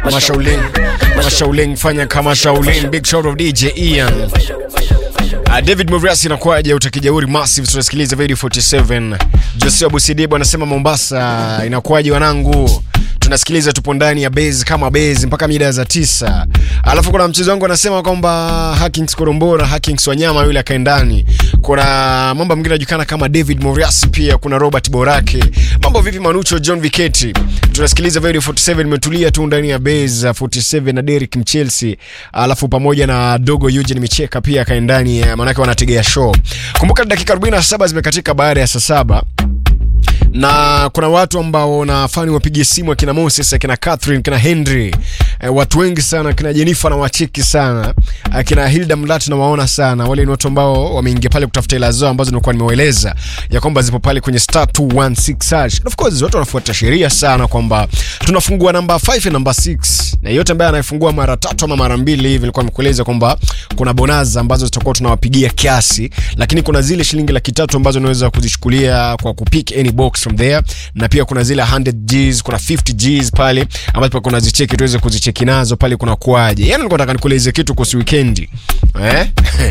kama Shaolin, kama Shaolin, fanya kama Shaolin. Big shout of DJ Ian. Uh, David Muriasi inakuwaje utakijauri massive tunasikiliza video 47. Joseph Busidibu anasema Mombasa inakuwaje wanangu? Tunasikiliza tupo ndani ya base kama base mpaka mida za tisa. Alafu kuna mchezo wangu anasema kwamba Hackings Korombora, Hackings Wanyama yule akae ndani. Kuna mambo mengine yanajulikana kama David Muriasi pia kuna Robert Borake. Mambo vipi Manucho John Viketi? Tunasikiliza video 47 imetulia tu ndani ya base 47 na Derek Mchelsea. Alafu pamoja na Dogo Eugene Micheka pia akae ndani maanake wanategea show. Kumbuka dakika 47 zimekatika baada ya saa saba na kuna watu ambao nafani wapigie simu akina Moses akina Catherine akina Henry eh, watu wengi sana akina Jennifer na wacheki sana akina Hilda Mlat na waona sana wale ni watu ambao wameingia pale kutafuta hela zao ambazo nilikuwa nimewaeleza ya kwamba zipo pale kwenye star 216 hash of course watu wanafuata sheria sana kwamba tunafungua namba 5 na namba 6 na yote ambaye anayefungua mara tatu ama mara mbili hivi nilikuwa nimekueleza kwamba kuna bonaza ambazo zitakuwa tunawapigia kiasi lakini kuna zile shilingi laki tatu ambazo unaweza kuzichukulia kwa kupick any box from there na pia kuna zile 100 Gs kuna 50 Gs pale ambapo kuna zicheki tuweze kuzicheki nazo pale kuna kuaje yani nilikuwa nataka nikueleze kitu kuhusu weekend eh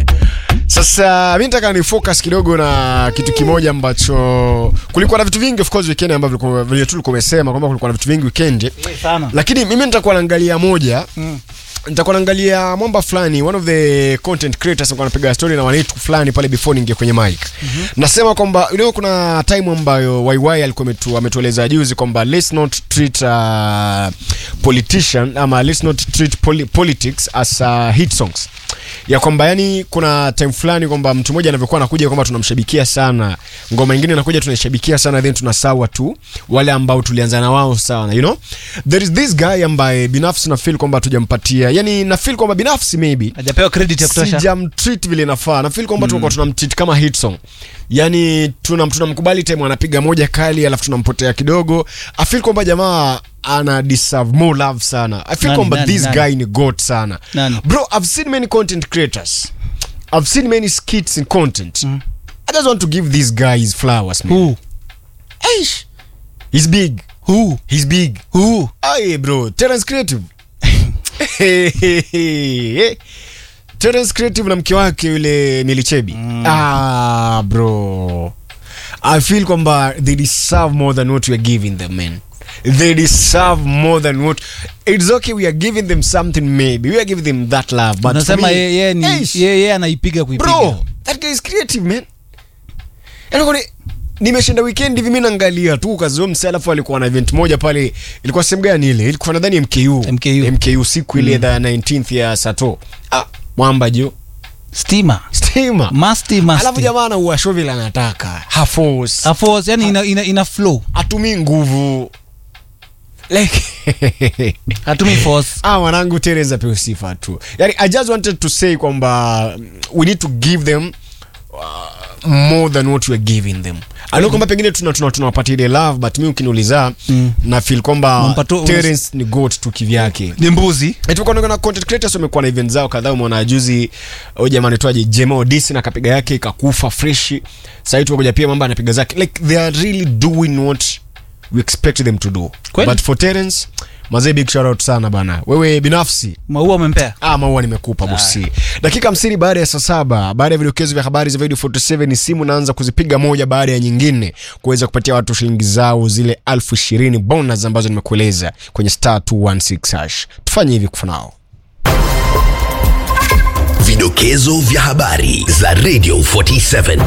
sasa mimi nataka ni focus kidogo na kitu kimoja ambacho kulikuwa na vitu vingi of course weekend ambavyo vilikuwa- vile tu ulikuwa umesema kwamba kulikuwa na vitu vingi weekend sana lakini mimi nitakuwa naangalia moja mm. nitakuwa naangalia mwamba fulani one of the content creators alikuwa anapiga story na wanetu fulani pale before niingie kwenye mic mm-hmm. nasema kwamba you know, kuna time ambayo YY alikuwa ametu, ametueleza juzi kwamba let's not treat uh, politician ama let's not treat poli politics as uh, hit songs ya kwamba yani kuna time fulani kwamba mtu mmoja anavyokuwa anakuja kwamba tunamshabikia sana ngoma ingine inakuja tunaishabikia sana then tunasawa tu wale ambao tulianza na wao sana you know there is this guy ambaye binafsi na feel kwamba tujampatia yani na feel kwamba binafsi maybe hajapewa credit ya kutosha sijamtreat vile inafaa na feel kwamba mm. tulikuwa tunamtreat kama hit song yani tunam tunamkubali time anapiga moja kali alafu tunampotea kidogo i feel kwamba jamaa ana deserve more love sana i feel Nani, kwamba nani, this nani? guy ni god sana Nani? bro i've seen many content creators i've seen many skits in content mm. i just want to give these guys flowers man Who? Aish. he's big Who? he's big Who? Aye, bro. Terence Creative. Terence Creative na mke wake yule Milichebi. Mm. Ah, bro. I feel kwamba they deserve more than what we are giving them, man. They deserve more than what It's okay we are giving them something maybe. We are giving them that love, but for unasema me, yeye yeye ni Eish. yeye yeye anaipiga kuipiga bro that guy is creative man Yaani kwani nimeshinda weekend hivi mimi naangalia tu kazi huyo msee alafu alikuwa na event moja pale ilikuwa sehemu gani ile ilikuwa nadhani MKU MKU. MKU siku ile the 19th ya Sato ah mwamba jo stima stima masti masti alafu jamaa anaua show vile anataka hafos Afos, yani ina, ina, ina flow atumii nguvu like hatumi force ah mwanangu Teresa apewe sifa tu yani i just wanted to say kwamba mm, we need to give them uh, more than what we are giving them I know kwamba pengine tuna tuna tunawapatia ile love but mi ukiniuliza mm. na feel kwamba Unampato- Terence ni goat tu kivyake ni mbuzi tukaona na content creators wamekuwa na event zao kadhaa umeona juzi huyu jamaa anaitwaje Jema Odisi na kapiga yake ikakufa fresh sasa hivi tukakuja pia mambo anapiga zake like they are really doing what we expect them to do Kweli? but for Terence mazee big shout out sana bana wewe binafsi maua umempea Ah, maua nimekupa bosi. Dakika 50 baada ya saa saba, baada ya vidokezo vya habari za video 47 ni simu naanza kuzipiga moja baada ya nyingine kuweza kupatia watu shilingi zao zile elfu ishirini bonus ambazo nimekueleza kwenye star 216 hash. Tufanye hivi kufanao. Vidokezo vya habari za Radio 47.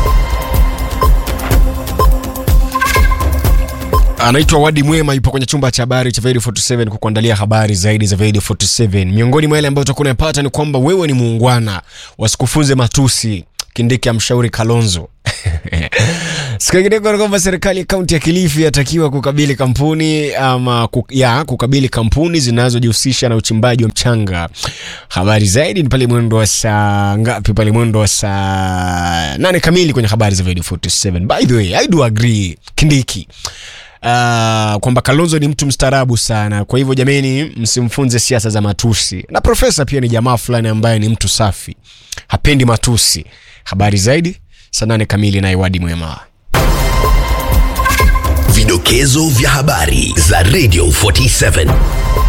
Anaitwa Wadi Mwema, yupo kwenye chumba cha habari cha Radio 47 kukuandalia habari zaidi za Radio 47. Miongoni mwa yale ambayo utakuwa unayapata ni kwamba wewe ni muungwana, wasikufunze matusi. Kindiki amshauri Kalonzo. Siku nyingine ni kwamba serikali ya kaunti ya Kilifi yatakiwa kukabili kampuni ama ku, ya kukabili kampuni zinazojihusisha na uchimbaji wa mchanga. Habari zaidi ni pale mwendo wa saa ngapi? Pale mwendo wa saa nane kamili kwenye habari za Radio 47. By the way, I do agree Kindiki uh, kwamba Kalonzo ni mtu mstaarabu sana. Kwa hivyo jameni, msimfunze siasa za matusi. Na profesa pia ni jamaa fulani ambaye ni mtu safi, hapendi matusi. Habari zaidi saa nane kamili na Iwadi Mwema. Vidokezo vya habari za Radio 47.